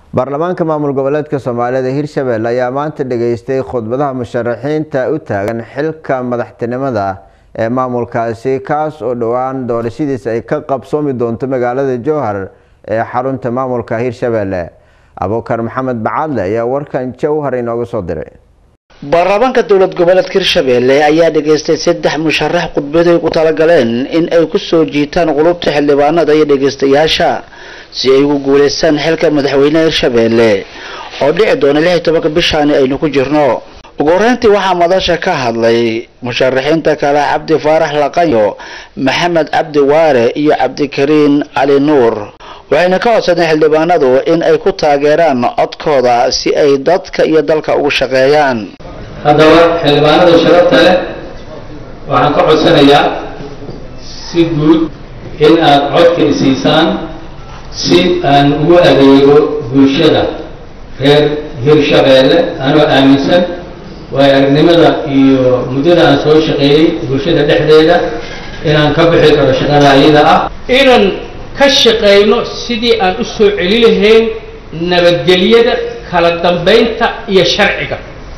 baarlamaanka maamul goboleedka soomaalida hirshabelle ayaa maanta dhageystay khudbadaha musharaxiinta u taagan xilka madaxtinimada ee maamulkaasi kaas oo dhowaan doorashadiisa ay ka qabsoomi doonto magaalada jowhar ee xarunta maamulka hirshabelle abuukar maxamed bacadle ayaa warkan jowhar inooga soo diray baarlamaanka dowlad goboleedka hirshabelle ayaa dhageystay saddex musharax khudbaday ku talagaleen in ay kusoo jiitaan qulubta xildhibaanada iyo dhegeystayaasha si ay ugu guuleystaan xilka madaxweynaha hirshabelle oo dhici doona lix iyo tobanka bishaani aynu ku jirno ugu horeyntii waxaa madasha ka hadlay musharaxiinta kale cabdi faarax laqanyo maxamed cabdi waare iyo cabdikariin cali nuur waxayna ka codsadeen xildhibaanadu in ay ku taageeraan codkooda si ay dadka iyo dalka ugu shaqeeyaan haddaba xildhibaanada sharafta leh waxaan ka codsanayaa si guud in aad codka isiisaan si aan ugu adeego bulshada reer hirshabeelle anoo aaminsan waayo aragnimada iyo muddada aan soo shaqeeyey bulshada dhexdeeda inaan ka bixi karo shaqada ayada ah inaan ka shaqayno sidii aan u soo celi lahayn nabadgelyada kala dambaynta iyo sharciga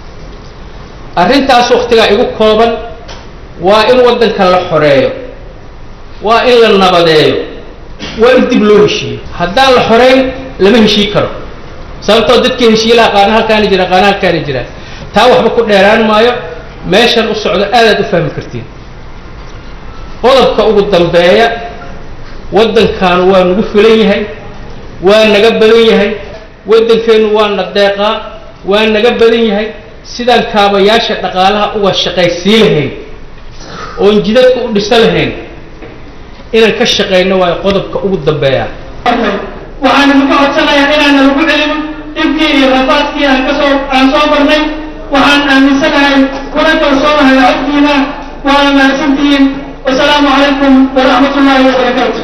arrintaas wakhtigaa igu kooban waa in waddanka la xoreeyo waa in la nabadeeyo waa in dib loo heshiiyo haddaan la xoreyn lama heshii karo sababtoo dadka heshiilaha qaana halkaani jira qaana halkaani jira taa waxba ku dheeraan maayo meeshan u socdo aadaad u fahmi kartiin qodobka ugu dambeeya waddankaanu waa nagu filan yahay waa naga badan yahay waddankeennu waa na deeqaa waa naga badan yahay sidaan kaabayaasha dhaqaalaha uga shaqaysii lahayn oon jidadka u dhisa lahayn inaan ka shaqayno waayo qodobka ugu dambeeya waxaan idinka codsanayaa inaana lagu celin dhibkii iyo rafaadkii aan kasoo aan soo barnay waxaan aaminsanahay kuna kalsoonahay codkiina waana mahadsantihiin wasalaamu calaykum waraxmat ullaahi wabarakaatu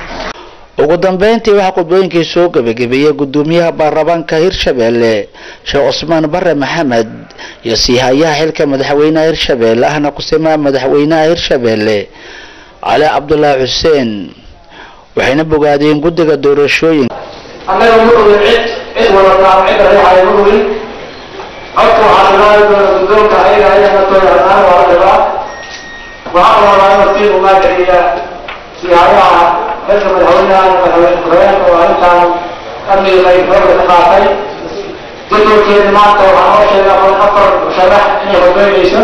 ugu dambeyntii waxaa khudbooyinkii soo gebagabeeyey gudoomiyaha baarlamaanka hirshabelle sheekh cusmaan bare maxamed iyo siihayaha xilka madaxweynaha hirshabelle ahna kusimaha madaxweynaha hirshabelle cali cabdulaahi xuseen waxayna bogaadeen guddiga doorashooyinka annaga ma ogin cid cid wadataa cid reexaya ma ogin codka waxaa ilaahi doona guddoonka ayaga ayana tooyanaan waa la dhibaa waxaa rabaa inuu sii umaagiciya siihayaha xilka madaxweynaha madaxweyne ku-xigeenka oo arrintaan amniga qayb xooga ka qaatay jadwalkeeda maanta waxaa noo sheegay afar afar musharax inay hogeynayso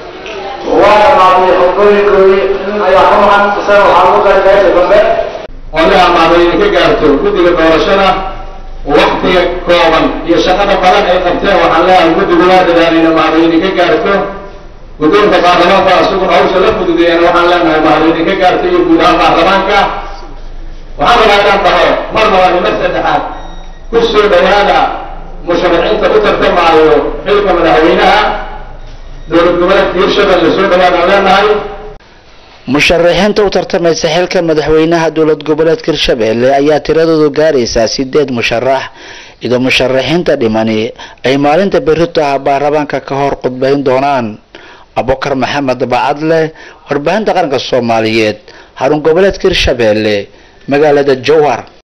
waa dhamaatay hogooyinkoodii nin ayaa ku maqan isaga waxaa lagu daray meesha dambe odaha maadayna ka gaarto guddiga doorashada waktiga kooban iyo shaqada badan ay qabteen waxaan leeyahay guddigu waa dadaalayna maadayna ka gaarto guddoonka baarlamaanka isaguna hawsha la fududeeyana waxaan leenahay maadayna ka gaarto iyo guud ahaan baarlamaanka waxaan rabaa inaan dhaho mar labaad iyo mar saddexaad ku soo dhawaada musharaxiinta u tartamaayo xilka madaxweynaha dowlad goboleedka hirshabelle soo dhawaadaan leenahay musharaxiinta u tartamaysa xilka madaxweynaha dowlad goboleedka hirshabelle ayaa tiradoodu gaaraysaa sideed musharax iyadoo musharaxiinta dhimani ay maalinta berritaha baarlamaanka ka hor khudbayn doonaan abukar maxamed bacadle warbaahinta qaranka soomaaliyeed xarun goboleedka hirshabelle magaalada jowhar